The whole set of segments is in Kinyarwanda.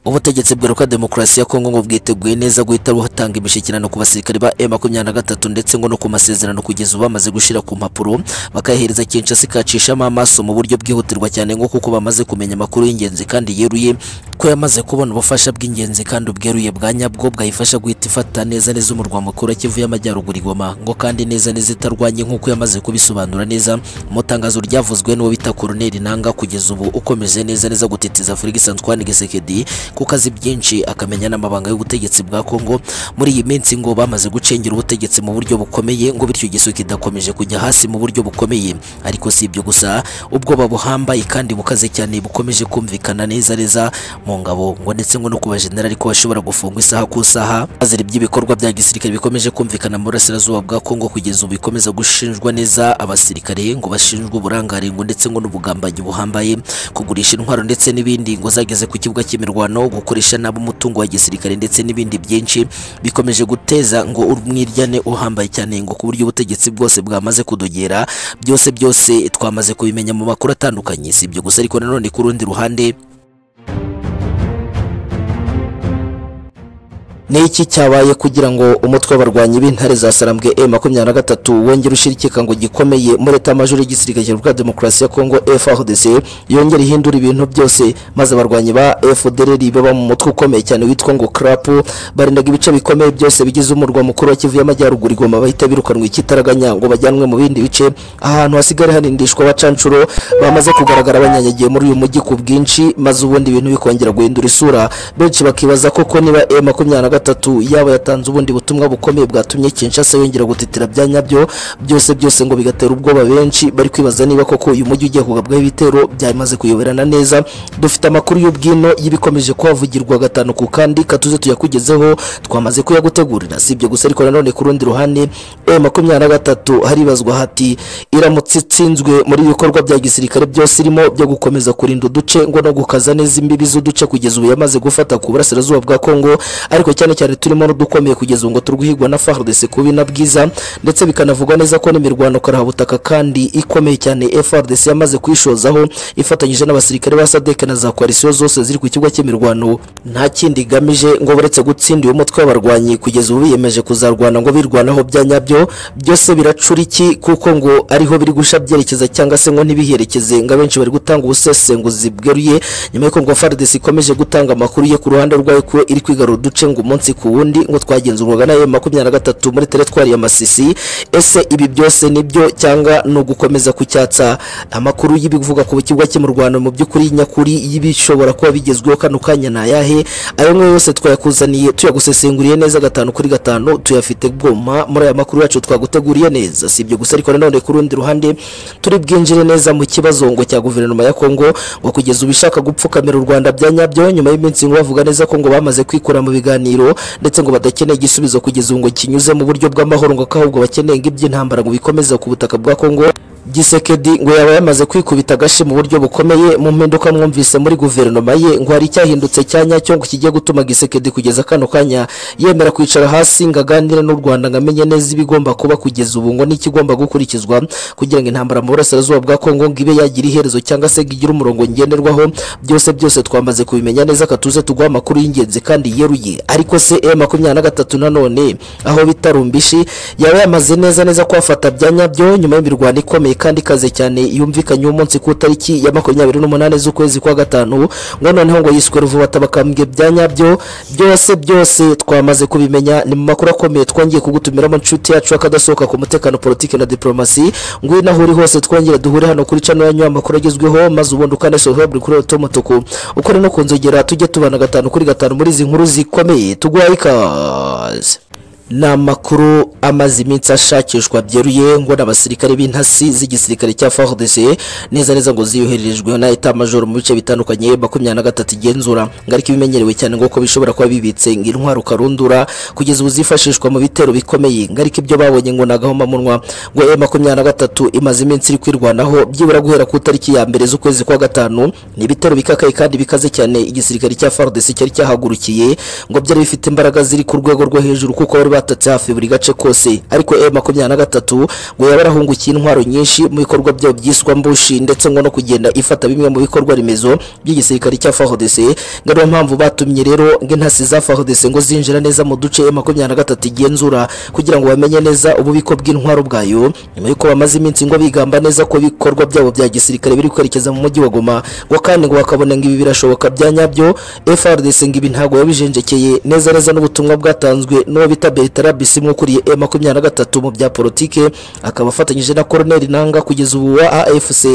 ubutegetsi bweruka demokarasi ya Kongo ngo bwiteguye neza guhita buhatanga imishyikirano ku basirikare ba M23 ndetse ngo no ku masezerano kugeza ubu bamaze gushira ku mpapuro bakayahereza Kinshasa ikacishamo amaso mu buryo bwihutirwa cyane ngo kuko bamaze kumenya amakuru y'ingenzi kandi yeruye ko yamaze kubona ubufasha bw'ingenzi kandi ubweruye bwa nyabwo bwayifasha guhita ifata neza neza umurwa mukuru wa Kivu y'Amajyaruguru Goma ngo kandi neza neza itarwanye nk'uko yamaze kubisobanura neza mu tangazo ryavuzwe n'uwo bita Colonel Nanga kugeza ubu ukomeje neza neza gutitiza Ferguson Antoine Gisekedi kuko azi byinshi akamenya n'amabanga y'ubutegetsi bwa Kongo muri iyi minsi ngo bamaze gucengera ubutegetsi mu buryo bukomeye ngo bityo igisu kidakomeje kujya hasi mu buryo bukomeye ariko si ibyo gusa ubwoba buhambaye kandi bukaze cyane bukomeje kumvikana neza neza mu ngabo ngo ndetse ngo no ku bajenerali ko bashobora gufungwa isaha ku isaha bazira by'ibikorwa bya gisirikare bikomeje kumvikana mu burasirazuba bwa Kongo kugeza ubu bikomeza gushinjwa neza abasirikare ngo bashinjwa uburangare ngo ndetse ngo n'ubugambanyi buhambaye kugurisha intwaro ndetse n'ibindi ngo zageze ku kibuga cy'imirwano gukoresha nabo umutungo wa gisirikare ndetse n'ibindi byinshi bikomeje guteza ngo umwiryane uhambaye cyane ngo ku buryo ubutegetsi bwose bwamaze kudogera byose byose twamaze kubimenya mu makuru atandukanye si ibyo gusa ariko nanone ku rundi ruhande ni iki cyabaye kugira ngo umutwe w'abarwanyi b'intare za sarambwe M23 wongere ushirikika ngo gikomeye muri leta majuri y'igisirikare cya Demokarasi ya Kongo FARDC yongere ihindura ibintu byose maze abarwanyi ba FDLR baba mu mutwe ukomeye cyane witwa ngo CRAP barindaga ibice bikomeye byose bigize umurwa mukuru wa Kivu y'Amajyaruguru Goma bahita birukanwa ikitaraganya ngo bajyanwe mu bindi bice ahantu hasigara harindishwa abacancuro bamaze kugaragara banyanyagiye muri uyu mujyi ku bwinshi maze ubundi ibintu bikongera guhindura isura benshi bakibaza koko niba M23 gatatu yaba yatanze ubundi butumwa bukomeye bwatumye Kinshasa yongera gutitira bya nyabyo byose byose ngo bigatera ubwoba benshi bari kwibaza niba koko uyu mujyi ugiye kugabwaho ibitero byamaze kuyoberana neza dufite amakuru y'ubwino y'ibikomeje kuhavugirwa gatanu ku kandi katuze tuyakugezeho twamaze kuyagutegurira si ibyo gusa ariko nanone ku rundi ruhande e makumyabiri na gatatu haribazwa hati iramutse itsinzwe muri ibikorwa bya gisirikare byose irimo byo gukomeza kurinda uduce ngo no gukaza neza imbibi z'uduce kugeza ubu yamaze gufata ku burasirazuba bwa Kongo ariko cyane cyane turimo n'udukomeye kugeza ubu ngo turwihigwa na FARDC kubi na bwiza ndetse bikanavugwa neza ko n'imirwano karahabutaka kandi ikomeye cyane FARDC yamaze kwishozaho ifatanyije n'abasirikare ba SADC na za coalition zose ziri ku kibuga cy'imirwano nta kindi igamije ngo baretse gutsinda uyu mutwe w'abarwanyi kugeza ubu biyemeje kuzarwana ngo birwanaho bya nyabyo byose biracuriki kuko ngo ariho biri gusha byerekeza cyangwa se ngo ntibiherekeze ngo abenshi bari gutanga ubusesenguzi bweruye nyuma y'uko ngo FARDC ikomeje gutanga amakuru ye ku ruhande rwayo ko iri kwigarura uduce ngo umunsi umunsi ku wundi ngo twagenzurwaga na makumyabiri na gatatu muri teretwari ya Masisi ese ibi byose nibyo cyangwa no gukomeza kucyatsa amakuru y'ibivuga ku kibuga cy'imurwano mu by'ukuri nyakuri y'ibishobora kuba bigezweho kano kanya ni ayahe ayo ngayo yose twayakuzaniye tuyagusesenguriye neza gatanu kuri gatanu tuyafite bwoma muri aya makuru yacu twaguteguriye neza si ibyo gusa ariko nanone ku rundi ruhande turi bwinjire neza mu kibazo ngo cya guverinoma ya Kongo ngo kugeza ubishaka gupfukamira u Rwanda bya nyabyo nyuma y'iminsi ngo bavuga neza ko ngo bamaze kwikura mu biganiro ndetse ngo badakeneye igisubizo kugeza ubu ngo kinyuze mu buryo bw'amahoro ngo ahubwo bakeneye ngo iby'intambara ngo bikomeze ku butaka bwa Kongo Gisekedi ngo yaba yamaze kwikubita agashi mu buryo bukomeye mu mpinduka mwumvise muri guverinoma ye ngo hari icyahindutse cya nyacyo ngo kigiye gutuma Gisekedi kugeza kano kanya yemera kwicara hasi ngo aganire n'u Rwanda ngo amenye neza ibigomba kuba kugeza ubu ngo n'ikigomba gukurikizwa kugira ngo intambara mu burasirazuba bwa Kongo ngo ibe yagira iherezo cyangwa se ngo igire umurongo ngenderwaho byose byose twamaze kubimenya neza katuze tuguha amakuru y'ingenzi kandi yeruye ariko se M23 nanone aho bitarumbishi yaba yamaze neza neza kwafata bya nyabyo nyuma y'imirwano ikomeye kandi ikaze cyane yumvikanye uwo munsi ku itariki ya makumyabiri n'umunani z'ukwezi kwa gatanu ngo noneho ngo yiswe ruvubata bakambwe bya nyabyo byose byose twamaze kubimenya ni mu makuru akomeye twongeye kugutumiramo inshuti yacu akadasohoka ku mutekano politiki na diplomasi ngo iyo uri hose twongere duhure hano kuri cano yanyu amakuru agezweho maze ubundi ukanesohora kuri oto mutuku uko ni no ku nzogera tujye tubana gatanu kuri gatanu muri izi nkuru zikomeye tuguhaye ikaze ni amakuru amaze iminsi ashakishwa byeruye ngo n'abasirikare b'intasi z'igisirikare cya FARDC neza neza ngo ziyohererejwe na eta major mu bice bitandukanye makumyabiri na gatatu igenzura ngo ariko ibimenyerewe cyane ngo ko bishobora kuba bibitse ngo intwaro karundura kugeza ubu zifashishwa mu bitero bikomeye ngo ariko ibyo babonye ngo nagahoma munwa ngo e makumyabiri na gatatu imaze iminsi iri kwirwanaho byibura guhera ku itariki ya mbere z'ukwezi kwa gatanu ni ibitero bikakaye kandi bikaze cyane igisirikare cya FARDC cyari cyahagurukiye ngo byari bifite imbaraga ziri ku rwego rwo hejuru kuko bari batatse hafi buri gace kose ariko M makumyabiri na gatatu ngo yaba yarahungukiye intwaro nyinshi mu bikorwa byayo byiswa mbushi ndetse ngo no kugenda ifata bimwe mu bikorwa remezo by'igisirikare cya FARDC ngo ariyo mpamvu batumye rero ngo intasi za FARDC ngo zinjira neza mu duce M makumyabiri na gatatu igenzura kugira ngo bamenye neza ububiko bw'intwaro bwayo nyuma y'uko bamaze iminsi ngo bigamba neza ko ibikorwa byabo bya gisirikare biri kwerekeza mu mujyi wa Goma ngo kandi ngo bakabona ngo ibi birashoboka bya nyabyo FARDC ngo ibi ntago yabijenjekeye neza neza n'ubutumwa bwatanzwe n'uwo bita Bertrand Bisimwe ukuriye M23 mu bya politike akaba afatanyije na Colonel Nanga kugeza ubu wa AFC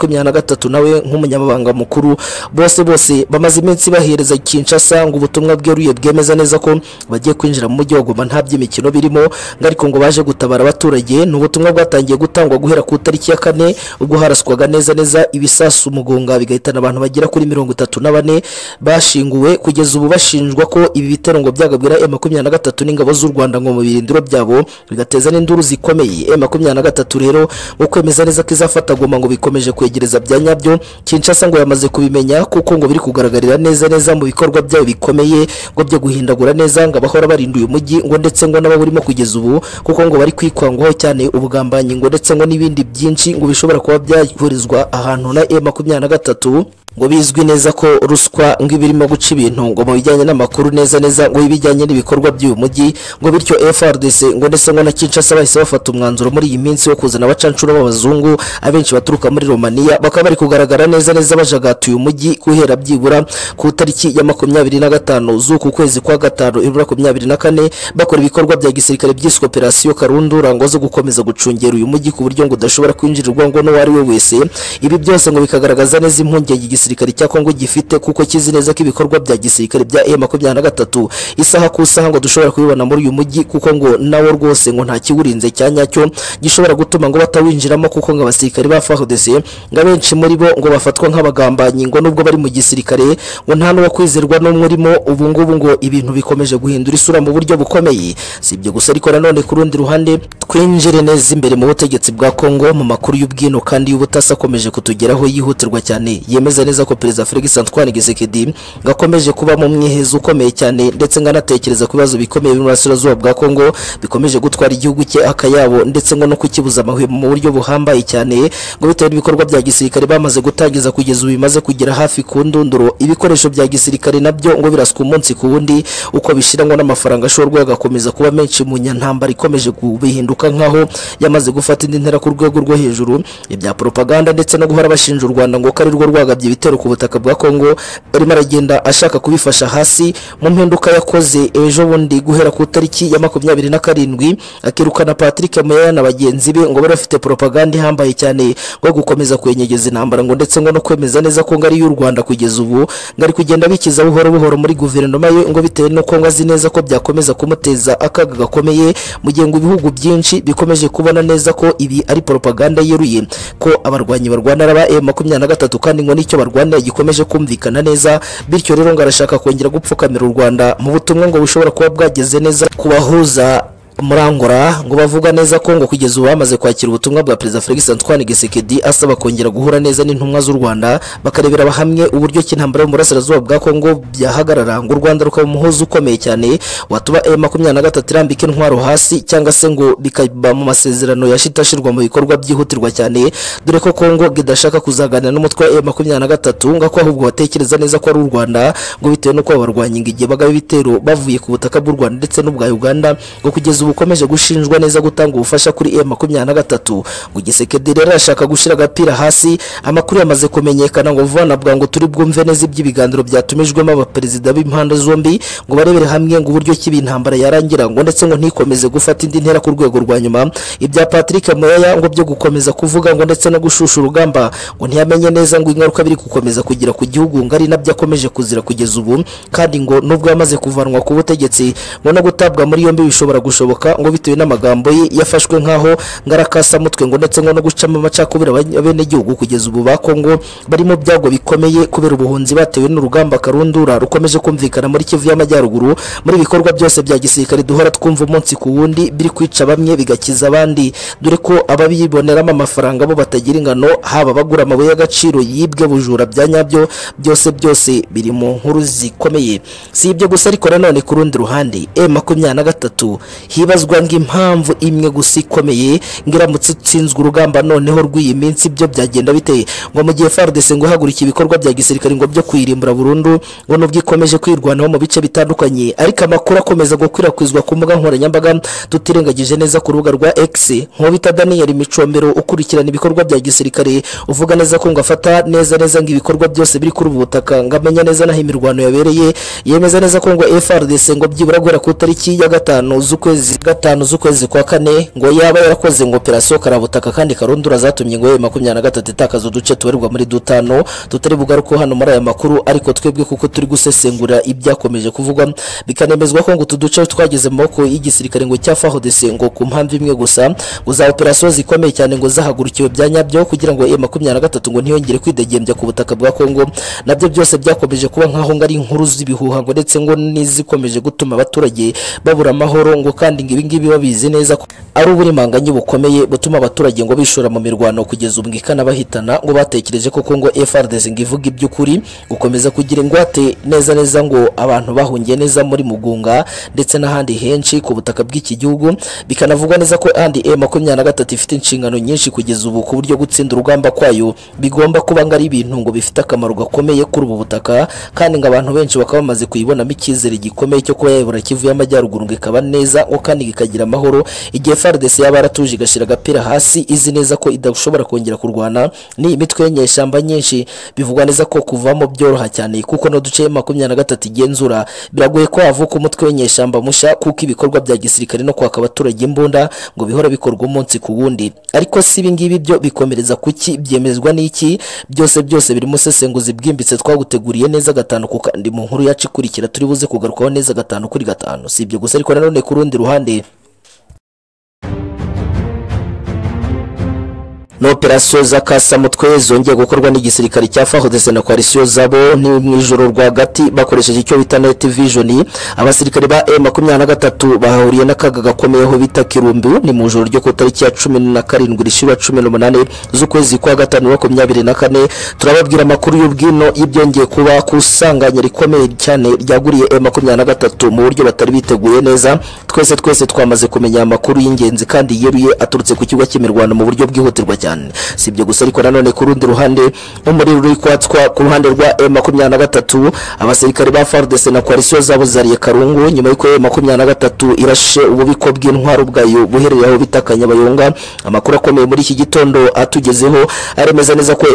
M23 nawe nk'umunyamabanga mukuru bose bose bamaze iminsi bahereza Kinshasa ngo ubutumwa bweruye bwemeza neza ko bagiye kwinjira mu mujyi wa Goma nta by'imikino birimo ngo ariko ngo baje gutabara abaturage ni ubutumwa bwatangiye gutangwa guhera ku tariki ya kane ubwo haraswaga neza neza ibisasu mugunga bigahitana abantu bagera kuri mirongo itatu na bane bashinguwe kugeza ubu bashinjwa ko ibi bitero ngo byagabwira M23 n'ingabo z'u Rwanda ngo mu birindiro byabo bigateza n'induru zikomeye M23 rero ngo kwemeza neza ko izafata Goma ngo bikomeje kwegereza bya nyabyo Kinshasa ngo yamaze kubimenya kuko ngo biri kugaragarira neza neza mu bikorwa byayo bikomeye ngo byo guhindagura neza ngo abahora barinduye umujyi ngo ndetse ngo n'ababurimo kugeza ubu kuko ngo bari kwikwangaho cyane ubugambanyi ngo ndetse ngo n'ibindi byinshi ngo bishobora kuba byahurizwa ahantu na M23 ngo bizwi neza ko ruswa ngo ibirimo guca ibintu ngo mu bijyanye n'amakuru neza neza ngo ibijyanye n'ibikorwa by'uyu mujyi ngo bityo FRDC ngo ndetse ngo na Kinshasa bahise bafata umwanzuro muri iyi minsi wo kuzana abacancuro b'abazungu abenshi baturuka muri Romania bakaba bari kugaragara neza neza bajagatuye umujyi guhera byibura ku tariki ya makumyabiri na gatanu z'uku kwezi kwa gatanu ibura makumyabiri na kane bakora ibikorwa bya gisirikare byiswe operasiyo karundura ngo zo gukomeza gucungera uyu mujyi ku buryo ngo udashobora kwinjirirwa ngo n'uwari we wese ibi byose ngo bikagaragaza neza impungenge igisirikare gisirikare cya Kongo gifite kuko kizi neza ko ibikorwa bya gisirikare bya M23 isaha ku isaha ngo dushobora kubibona muri uyu mujyi kuko ngo nawo rwose ngo nta kiwurinze cya nyacyo gishobora gutuma ngo batawinjiramo kuko ngo abasirikare ba FARDC ngo abenshi muri bo ngo bafatwa nk'abagambanyi ngo nubwo bari mu gisirikare ngo nta n'uwo kwizerwa n'umwe urimo ubu ngubu ngo ibintu bikomeje guhindura isura mu buryo bukomeye si ibyo gusa ariko nanone ku rundi ruhande twinjire neza imbere mu butegetsi bwa Kongo mu makuru y'ubwino kandi y'ubutasi akomeje kutugeraho yihutirwa cyane yemeza neza ko perezida Felix Antoine Tshisekedi gakomeje kuba mu mwihezo ukomeye cyane ndetse nganatekereza ku bibazo bikomeye biri mu burasirazuba bwa Kongo bikomeje gutwara igihugu cye akayabo ndetse ngo no kukibuza amahwemo mu buryo buhambaye cyane ngo bitewe n'ibikorwa bya gisirikare bamaze gutangiza kugeza ubu bimaze kugera hafi ku ndunduro ibikoresho bya gisirikare nabyo ngo biraswa umunsi ku wundi uko bishiranwa n'amafaranga ashorwa agakomeza kuba menshi mu nyantambara ikomeje kubihinduka nkaho yamaze gufata indi ntera ku rwego rwo hejuru ibya propaganda ndetse no guhora bashinja u Rwanda ngo kari rwo rwagabye ibitero ibitero ku butaka bwa Kongo arimo aragenda ashaka kubifasha hasi mu mpinduka yakoze ejo bundi guhera ku tariki ya makumyabiri na karindwi akirukana Patrick Meya na bagenzi be ngo bari bafite propaganda ihambaye cyane ngo gukomeza kwenyegeza intambara ngo ndetse ngo no kwemeza neza ko ngari y'u Rwanda kugeza ubu ngari kugenda bikiza buhoro buhoro muri guverinoma ye ngo bitewe no ngo azi neza ko byakomeza kumuteza akaga gakomeye mu gihe ngo ibihugu byinshi bikomeje kubona neza ko ibi ari propaganda yeruye ko abarwanyi barwana raba M23 kandi ngo nicyo barwana Rwanda gikomeje kumvikana neza bityo rero ngo arashaka kongera gupfukamira u Rwanda mu butumwa ngo bushobora kuba bwageze neza kubahuza murangora ngo bavuga neza ko ngo kugeza ubu bamaze kwakira ubutumwa bwa perezida Felix Antoine Tshisekedi asaba kongera guhura neza n'intumwa z'u Rwanda bakarebera hamwe uburyo ki intambara mu burasirazuba bwa Kongo byahagarara ngo u Rwanda rukaba umuhozo ukomeye cyane watuba M23 irambika intwaro hasi cyangwa se ngo bikaba mu masezerano yashitashirwa mu bikorwa byihutirwa cyane dore ko Kongo idashaka kuzaganira n'umutwe wa M23 ngo ahubwo batekereza neza ko ari u Rwanda ngo bitewe nuko abarwanyi ngo igihe bagaba ibitero bavuye ku butaka bw'u Rwanda ndetse n'ubwa Uganda ngo kugeza bukomeje gushinjwa neza gutanga ubufasha kuri M23 ngo Gisekedi rero arashaka gushira agapira hasi amakuru yamaze kumenyekana ngo vuba navuga ngo turi bwumve neza iby'ibiganiro byatumijwemo abaperezida b'impande zombi ngo barebere hamwe ngo uburyo kibi intambara yarangira ngo ndetse ngo ntikomeze gufata indi ntera ku rwego rwa nyuma ibya Patrick Moyaya ngo byo gukomeza kuvuga ngo ndetse no gushusha urugamba ngo ntiyamenye neza ngo ingaruka biri gukomeza kugira ku gihugu ngari nabyo akomeje kuzira kugeza ubu kandi ngo nubwo yamaze kuvanwa ku butegetsi ngo no gutabwa muri yombi bishobora gushoboka bishoboka ngo bitewe n'amagambo ye yafashwe nk'aho ngarakasamutwe ngo ndetse ngo no gucamo amacakubiri abenegihugu kugeza ubu ba Kongo bari mu byago bikomeye kubera ubuhunzi batewe n'urugamba karundura rukomeje kumvikana muri Kivu y'Amajyaruguru muri ibikorwa byose bya gisirikare duhora twumva umunsi ku wundi biri kwica bamwe bigakiza abandi dore ko ababiboneramo amafaranga bo batagira ingano haba bagura amabuye y'agaciro yibwe bujura bya nyabyo byose byose biri mu nkuru zikomeye si ibyo gusa ariko nanone ku rundi ruhande e makumyabiri na gatatu hibazwa ng'impamvu imwe gusa ikomeye ngo iramutse itsinzwe urugamba noneho rw'iyi minsi byo byagenda biteye ngo mu gihe FARDC ngo ihagurika ibikorwa bya gisirikare ngo byo kwirimbura burundu ngo nubwo ikomeje kwirwanaho mu bice bitandukanye ariko amakuru akomeza gukwirakwizwa ku mbuga nkoranyambaga tutirengagije neza ku rubuga rwa X nk'uwo bita Daniel Micombero ukurikirana ibikorwa bya gisirikare uvuga neza ko ngo afata neza neza ngo ibikorwa byose biri kuri ubu butaka ngo amenye neza naho imirwano yabereye yemeza neza ko ngo FARDC ngo byibura guhera ku tariki ya gatanu z'ukwezi gatanu z'ukwezi kwa kane ngo yaba yarakoze ngo operasiyo karabutaka kandi karundura zatumye ngo yewe makumyabiri na gatatu itakaza uduce tubarirwa muri dutanu tutari bugaruke hano muri aya makuru ariko twebwe kuko turi gusesengura ibyakomeje kuvugwa bikanemezwa ko ngo utu duce twageze mu maboko y'igisirikare ngo cya FARDC ngo ku mpamvu imwe gusa ngo za operasiyo zikomeye cyane ngo zahagurukiwe bya nyabyo kugira ngo yewe makumyabiri na gatatu ngo ntiyongere kwidegembya ku butaka bwa Kongo nabyo byose byakomeje kuba nkaho ngo ari inkuru z'ibihuha ngo ndetse ngo n'izikomeje gutuma abaturage babura amahoro ngo kandi ngo ibi ngibi babizi neza ko ari uburimanganye bukomeye butuma abaturage ngo bishora mu mirwano kugeza ubu ikanabahitana ngo batekereje ko Kongo FARDC ngo ivuga iby'ukuri gukomeza kugira ingwate neza neza ngo abantu bahungiye neza muri Mugunga ndetse n'ahandi henshi ku butaka bw'iki gihugu bikanavugwa neza ko andi M makumyabiri na gatatu ifite inshingano nyinshi kugeza ubu ku buryo gutsinda urugamba kwayo bigomba kuba ngo ari ibintu ngo bifite akamaro gakomeye kuri ubu butaka kandi ngo abantu benshi bakaba bamaze kuyibonamo icyizere gikomeye cyo kuba yayobora Kivu y'Amajyaruguru ngo ikaba neza ngo kandi ikagira amahoro igihe FARDC yaba yaratuje igashira agapira hasi izi neza ko idashobora kongera kurwana ni imitwe y'inyeshyamba nyinshi bivugwa neza ko kuvamo byoroha cyane kuko no duce makumyabiri na gatatu igenzura biragoye ko havuka umutwe w'inyeshyamba musha kuko ibikorwa bya gisirikare no kwaka abaturage imbunda ngo bihora bikorwa umunsi ku wundi ariko si ibi ngibi byo bikomereza kuki byemezwa n'iki byose byose birimo usesenguzi bwimbitse twaguteguriye neza gatanu ku kandi mu nkuru yacu ikurikira turi buze kugarukaho neza gatanu kuri gatanu si ibyo gusa ariko nanone ku rundi ruhande na operasiyo za kasamutwe zongeye gukorwa n'igisirikare cya FARDC na koalisiyo zabo ni mu ijoro rwagati bakoresheje icyo bita night vision abasirikare ba M23 bahuriye n'akaga gakomeyeho bita Kirumbi ni mu ijoro ryo ku tariki ya 17 rishira 18 z'ukwezi kwa gatanu 24 turababwira amakuru y'ubwino y'ibyongeye kuba kusanganya rikomeye cyane ryaguriye M23 mu buryo batari biteguye neza twese twese twamaze kumenya amakuru y'ingenzi kandi yeruye aturutse ku kigo cy'imirwano mu buryo bwihutirwa cyane cyane si ibyo gusa ariko nanone ku rundi ruhande umuriro uri kwatswa ku ruhande rwa M23 abasirikare ba FARDC na koalisiyo zabo zariye Karungu nyuma y'uko M23 irashe ububiko bw'intwaro bwayo buherereye aho bitakanya bayonga amakuru akomeye muri iki gitondo atugezeho aremeza neza ko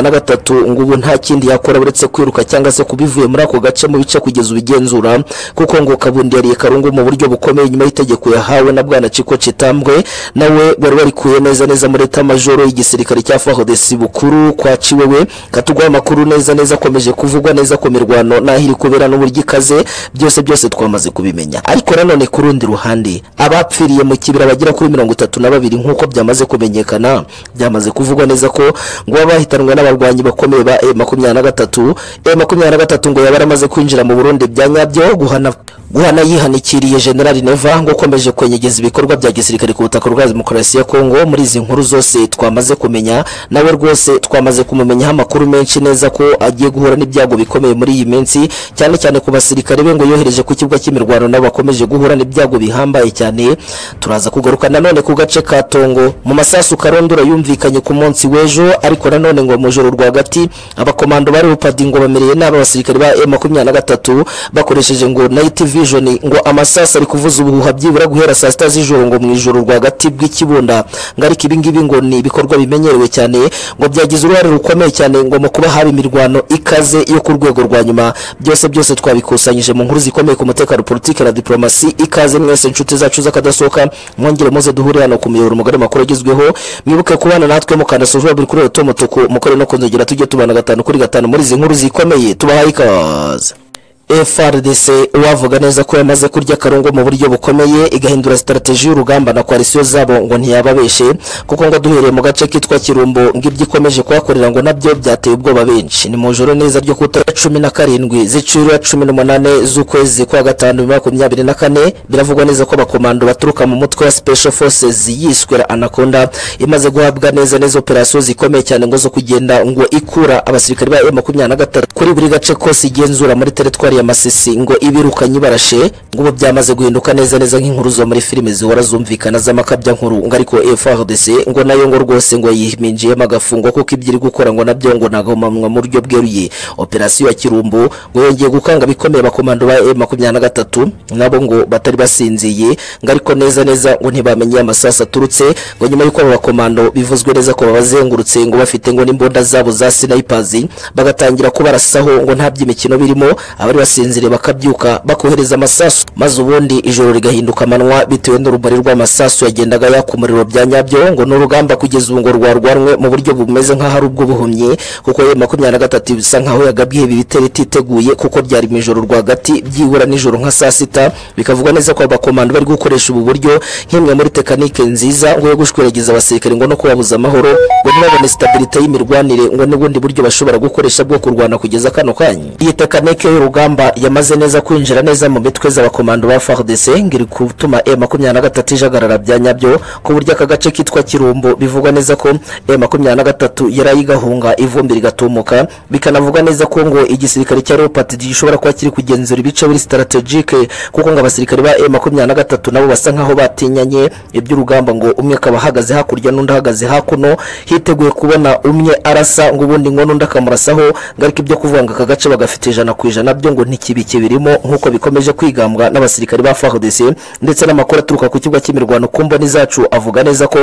M23 ngo ubu nta kindi yakora uretse kwiruka cyangwa se kubivuye muri ako gace mu bice kugeza ubigenzura kuko ngo Kabundi yariye Karungu mu buryo bukomeye nyuma y'itegeko yahawe na bwana Chiko Chitambwe nawe bari barikuye neza neza muri tamajoro majoro y'igisirikare cya FARDC bukuru kwaciwe we katugwa amakuru neza neza akomeje kuvugwa neza ko mirwano naho iri kubera n'uburyo ikaze byose byose twamaze kubimenya ariko nanone ku rundi ruhande abapfiriye mu kibira bagera kuri mirongo itatu na babiri nk'uko byamaze kumenyekana byamaze kuvugwa neza ko ngo baba bahitanwe n'abarwanyi bakomeye ba M23 M23 ngo yaba yaramaze kwinjira mu Burundi bya nyabyo guhana guhana yihanikiriye General Neva ngo ukomeje kwenyegeza ibikorwa bya gisirikare ku butaka bwa demokarasi ya Kongo muri izi nkuru zose twamaze kumenya nawe rwose twamaze kumumenyaho amakuru menshi neza ko agiye guhura n'ibyago bikomeye muri iyi minsi cyane cyane ku basirikare be ngo yohereje ku kibuga cy'imirwano nabo bakomeje guhura n'ibyago bihambaye cyane turaza kugaruka nanone ku gace ka Tongo mu masasu karondura yumvikanye ku munsi w'ejo ariko nanone ngo mu joro rwagati abakomando bari upadi ngo bamereye nabi abasirikare ba M23 bakoresheje ngo night vision ngo amasasu ari kuvuza ubuhuha byibura guhera saa sita z'ijoro ngo mu ijoro rwagati bw'ikibunda ngo ariko ibi ngibi ngo ni ibikorwa bimenyerewe cyane ngo byagize uruhare rukomeye cyane ngo mu kuba haba imirwano ikaze yo ku rwego rwa nyuma byose byose twabikusanyije mu nkuru zikomeye ku mutekano politiki na diplomasi ikaze mwese inshuti zacu z'akadasohoka mwongere muze duhure hano ku muyoboro mugari makuru agezweho mwibuke kubana natwe mukanda sojura buri kuri roto mutuku mukore no kunzogera tujye tubana gatanu kuri gatanu muri izi nkuru zikomeye tubahaye ikaze FRDC wavuga neza ko yamaze kurya akarungo mu buryo bukomeye igahindura strategy y'urugamba na coalition zabo ngo ntiyababeshe kuko ngo duhereye mu gace kitwa Kirumbo ngo ibyo ikomeje kuhakorera ngo nabyo byateye ubwoba benshi ni mu joro neza ryo ku itariki cumi na karindwi z'icurura cumi n'umunane z'ukwezi kwa gatanu bibiri na makumyabiri na kane biravugwa neza ko abakomando baturuka mu mutwe wa special forces yiswe anaconda imaze guhabwa neza neza operasiyo zikomeye cyane ngo zo kugenda ngo ikura abasirikare ba M23 kuri buri gace kose igenzura muri teritwari ya Masisi ngo ibirukanye barashe ngo ubu byamaze guhinduka neza neza nk'inkuru zo muri filime zihora zumvikana z'amakabya nkuru ngo ariko FRDC ngo nayo ngo rwose ngo yiminjiyemo agafungo kuko ibyo iri gukora ngo nabyo ngo nagomamwa mu buryo bweruye operasiyo ya Kirumbu ngo yongeye gukanga bikomeye abakomando ba M23 nabo ngo batari basinziye ngo ariko neza neza ngo ntibamenye amasasu aturutse ngo nyuma yuko abo bakomando bivuzwe neza ko babazengurutse ngo bafite ngo n'imbunda zabo za snipers bagatangira kubarasaho ngo nta by'imikino birimo abari basinziriye bakabyuka bakohereza amasasu maze ubundi ijoro rigahinduka amanywa bitewe n'urumuri rw'amasasu yagendaga yaka umuriro bya nyabyo ngo ni urugamba kugeza ubu ngo rwarwanwe mu buryo bumeze nk'ahari ubwo buhumye kuko ye makumyabiri na gatatu bisa nk'aho yagabwiye ibi bitero ititeguye kuko ryari mu ijoro rwagati byibura nijoro nka saa sita bikavugwa neza ko abakomando bari gukoresha ubu buryo nk'imwe muri tekanike nziza ngo yo gushwiragiza abasirikare ngo no kubabuza amahoro ngo ntibabone stabilite y'imirwanire ngo n'ubundi buryo bashobora gukoresha bwo kurwana kugeza kano kanya iyi tekanike y'urugamba yamaze neza kwinjira neza mu mitwe z'abakomando ba FARDC ngo iri gutuma M23 ijagarara bya nyabyo ku buryo aka gace kitwa Kirumbo bivugwa neza ko M23 yarayigahunga ivumbi rigatumuka bikanavuga neza ko ngo igisirikare cya Leopard gishobora kuba kiri kugenzura ibice biri strategique kuko ngo abasirikare ba M23 nabo basa nkaho batinyanye iby'urugamba ngo umwe akaba ahagaze hakurya n'undi ahagaze hakuno hiteguye kubona umwe arasa ngo ubundi ngo n'undi akamurasaho ngo ariko ibyo kuvuga ngo aka gace bagafite ijana ku ijana byo ngo ntikibike birimo nk'uko bikomeje kwigambwa n'abasirikare ba FARDC ndetse n'amakuru aturuka ku kibuga cy'imirwano ku mboni zacu avuga neza ko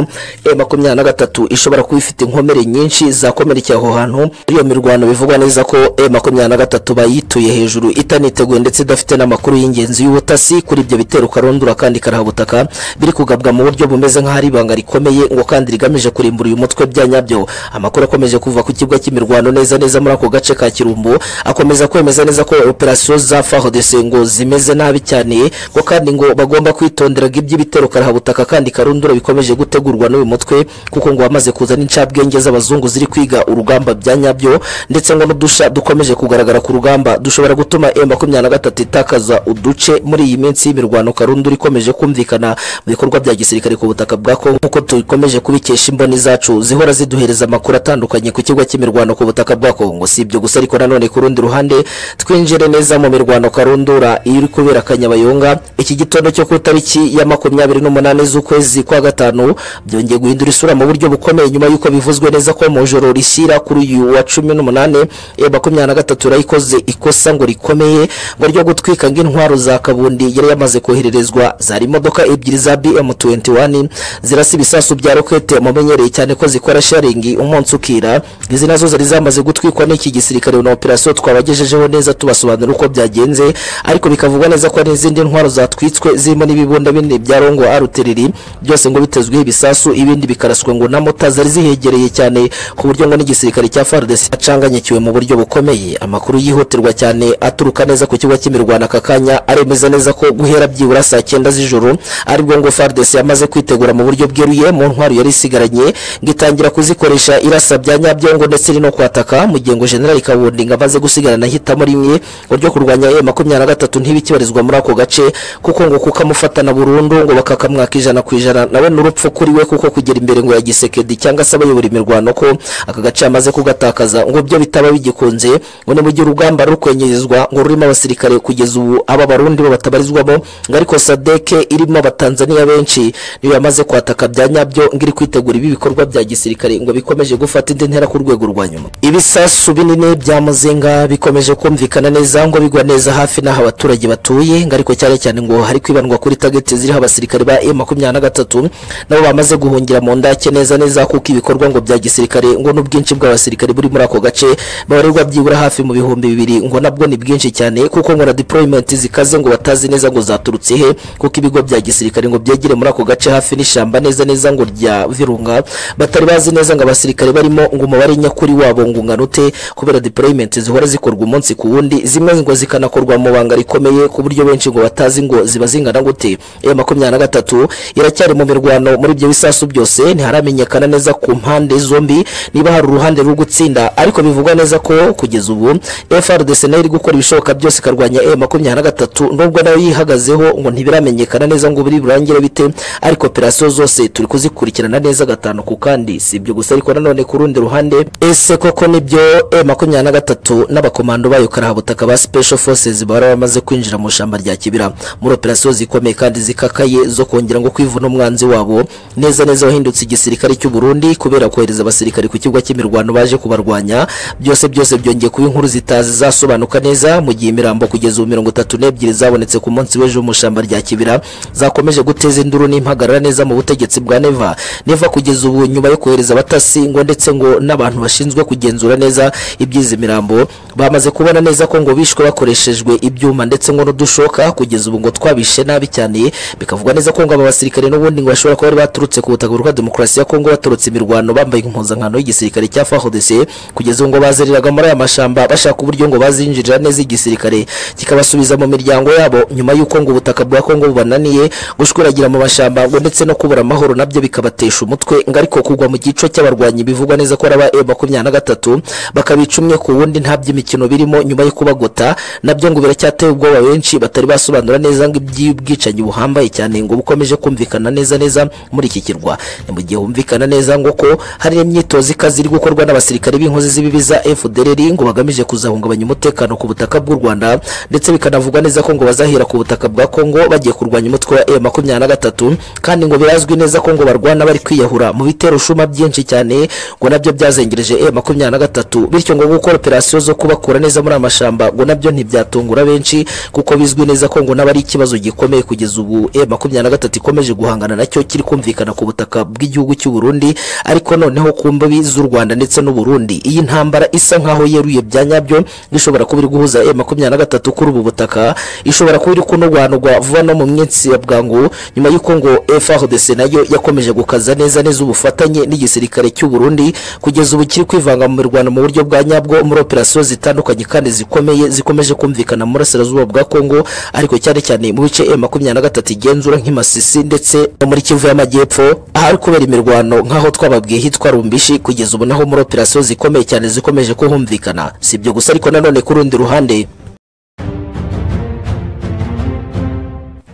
M23 ishobora kuba ifite inkomere nyinshi zakomerekeye aho hantu iyo mirwano bivugwa neza ko M23 bayituye hejuru itaniteguye ndetse idafite n'amakuru y'ingenzi y'ubutasi kuri ibyo bitero karondura kandi karahabutaka biri kugabwa mu buryo bumeze nk'ahari ibanga rikomeye ngo kandi rigamije kurimbura uyu mutwe bya nyabyo amakuru akomeje kuva ku kibuga cy'imirwano neza neza muri ako gace ka Kirumbu akomeza kwemeza neza ko operasiyo za FARDC ngo zimeze nabi cyane ngo kandi ngo bagomba kwitondera ngo iby'ibitero karahabutaka kandi karundura bikomeje gutegurwa n'uyu mutwe kuko ngo wamaze kuzana incabwenge z'abazungu ziri kwiga urugamba bya nyabyo ndetse ngo n'udusha dukomeje kugaragara ku rugamba dushobora gutuma M23 itakaza uduce muri iyi minsi y'imirwano karundura ikomeje kumvikana mu bikorwa bya gisirikare ku butaka bwa Kongo nkuko dukomeje kubikesha imboni zacu zihora ziduhereza amakuru atandukanye ku kigo cy'imirwano ku butaka bwa Kongo si ibyo gusa ariko nanone ku rundi ruhande twinjire neza mu mirwano karundura iri kubera kanyabayonga iki gitondo cyo ku itariki ya makumyabiri n'umunane z'ukwezi kwa gatanu byongeye guhindura isura mu buryo bukomeye nyuma y'uko bivuzwe neza ko mu joro rishyira kuri uyu wa cumi n'umunane e makumyabiri na gatatu yarayikoze ikosa ngo rikomeye ngo ryo gutwika ngo intwaro za kabundi yari yamaze kohererezwa zari imodoka ebyiri za BM21 zirasa ibisasu bya rokete mumenyereye cyane ko zikora sharingi umunsi ukira izi nazo zari zamaze gutwikwa n'iki gisirikare na operasiyo twabagejejeho neza tubasobanurira uko byagenze ariko bikavugwa neza ko n'izindi ntwaro zatwitswe zirimo n'ibibunda bine bya rongo aruteriri byose ngo bitezweho ibisasu ibindi bikaraswe ngo na mota zari zihegereye cyane ku buryo ngo n'igisirikare cya FARDC acanganyikiwe mu buryo bukomeye amakuru yihutirwa cyane aturuka neza ku kigo cy'imirwano aka kanya aremeza neza ko guhera byibura saa cyenda z'ijoro aribwo ngo FARDC yamaze kwitegura mu buryo bweruye mu ntwaro yari isigaranye ngo itangira kuzikoresha irasa bya nyabyongo ndetse no kwataka mu gihe ngo General Kabundi ngo amaze gusigarana hitamo rimwe ngo ryo kurwanya M23 ntibikibarizwa muri ako gace kuko ngo kukamufatana burundu ngo bakakamwaka ijana ku ijana nawe n'urupfu kuri we kuko kugera imbere ngo yagisekedi cyangwa se abayobora imirwano ko aka gace amaze kugatakaza ngo byo bitaba bigikunze ngo ni mu gihe urugamba rukwenyezwa ngo rurimo abasirikare kugeza ubu aba barundi bo batabarizwamo ngo ariko sadeke irimo abatanzaniya benshi niyo yamaze kwataka bya nyabyo ngo iri kwitegura ibi bikorwa bya gisirikare ngo bikomeje gufata indi ntera ku rwego rwa nyuma ibisasu binini bya muzinga bikomeje kumvikana neza ngo bigwa neza hafi n'aho abaturage batuye ngo ariko cyane cyane ngo hari kwibandwa kuri tageti ziriho abasirikare ba M23 nabo bamaze guhungira mu ndake neza neza kuko ibikorwa ngo bya gisirikare ngo n'ubwinshi bw'abasirikare buri muri ako gace babarirwa byibura hafi mu bihumbi bibiri ngo nabwo ni bwinshi cyane kuko ngo na deployment zikaze ngo batazi neza ngo zaturutse he kuko ibigo bya gisirikare ngo byegere muri ako gace hafi n'ishamba neza neza ngo rya Virunga batari bazi neza ngo abasirikare barimo ngo umubare nyakuri wabo ngo unganute kubera deployment zihora zikorwa umunsi ku wundi zimwe kandi ngo zikanakorwa mu banga rikomeye ku buryo benshi ngo batazi ngo ziba zingana gute e makumyabiri na gatatu iracyari mu mirwano muri ibyo bisasu byose ntiharamenyekana neza ku mpande zombi niba hari uruhande rwo gutsinda ariko bivugwa neza ko kugeza ubu FRDC nayo iri gukora ibishoboka byose ikarwanya e makumyabiri na gatatu nubwo nayo yihagazeho ngo ntibiramenyekana neza ngo biri burangire bite ariko operasiyo zose turi kuzikurikirana neza gatanu ku kandi si ibyo gusa ariko nanone ku rundi ruhande ese koko nibyo e makumyabiri na gatatu n'abakomando bayo karahabutaka ba special forces bari bamaze kwinjira mu ishyamba rya kibira muri operasiyo zikomeye kandi zikakaye zo kongera ngo kwivuna umwanzi wabo neza neza wahindutse igisirikare cy'u Burundi kubera kohereza abasirikari ku kibuga cy'imirwano baje kubarwanya byose byose byongeye kuba inkuru zitazi zasobanuka neza mu gihe imirambo kugeza ubu mirongo itatu n'ebyiri zabonetse ku munsi w'ejo mu ishyamba rya kibira zakomeje guteza induru n'impagarara neza mu butegetsi bwa neva neva kugeza ubu nyuma yo kohereza abatasi ngo ndetse ngo n'abantu bashinzwe kugenzura neza iby'izi mirambo bamaze kubona neza ko ngo bishwe bakoreshejwe ibyuma ndetse ngo n'udushoka kugeza ubu ngo twabishe nabi cyane bikavugwa neza ko ngo aba basirikare n'ubundi ngo bashobora kuba bari baturutse ku butaka bwa demokarasi ya kongo baturutse imirwano bambaye impuzankano y'igisirikare cya fhdc kugeza ubu ngo bazereraga muri aya mashyamba bashaka uburyo ngo bazinjirira neza igisirikare kikabasubiza mu miryango yabo nyuma y'uko ngo ubutaka bwa kongo bubananiye gushwiragira mu mashyamba ngo ndetse no kubura amahoro nabyo bikabatesha umutwe ngo ariko kugwa mu gico cy'abarwanyi bivugwa neza ko ari aba e makumyabiri na gatatu bakabica umwe ku wundi nta by'imikino birimo nyuma yo kubagota nabyo ngo biracyateye ubwoba benshi batari basobanura neza ngo iby'ubwicanyi buhambaye cyane ngo bukomeje kumvikana neza neza muri iki kirwa ni mu gihe humvikana neza ngo ko hari imyitozo ikaze iri gukorwa n'abasirikare b'inkozi z'ibibi za FDLR ngo bagamije kuzahungabanya umutekano ku butaka bw'u Rwanda ndetse bikanavugwa neza ko ngo bazahira ku butaka bwa Kongo bagiye kurwanya umutwe wa M23 kandi ngo birazwi neza ko ngo barwana bari kwiyahura mu bitero shuma byinshi cyane ngo nabyo byazengereje M23 bityo ngo gukora operasiyo zo kubakura neza muri amashamba ngo nabyo ntibyatungura benshi kuko bizwi neza ko ngo n'abari ikibazo gikomeye kugeza ubu M23 ikomeje guhangana nacyo kiri kumvikana ku butaka bw'igihugu cy'u Burundi ariko noneho ku mbibi z'u Rwanda ndetse n'u Burundi iyi ntambara isa nkaho yeruye bya nyabyo ishobora kuba iri guhuza M23 kuri ubu butaka ishobora kuba iri kunurwanurwa vuba no mu minsi ya bwangu nyuma y'uko ngo FARDC nayo yakomeje gukaza neza neza ubufatanye n'igisirikare cy'u Burundi kugeza ubu kiri kwivanga mu mirwano mu buryo bwa nyabwo muri operasiyo zitandukanye kandi zikomeye zikomeje kumvikana mu burasirazuba bwa Kongo ariko cyane cyane mu bice M23 igenzura nk'imasisi ndetse no muri Kivu y'amajyepfo ahari kubera imirwano nkaho twababwiye hitwa rumbishi kugeza ubu naho muri operasiyo zikomeye cyane zikomeje kuhumvikana si ibyo gusa ariko nanone ku rundi ruhande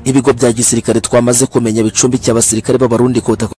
ibigo bya gisirikare twamaze kumenya bicumbikiye abasirikare b'abarundi ku butaka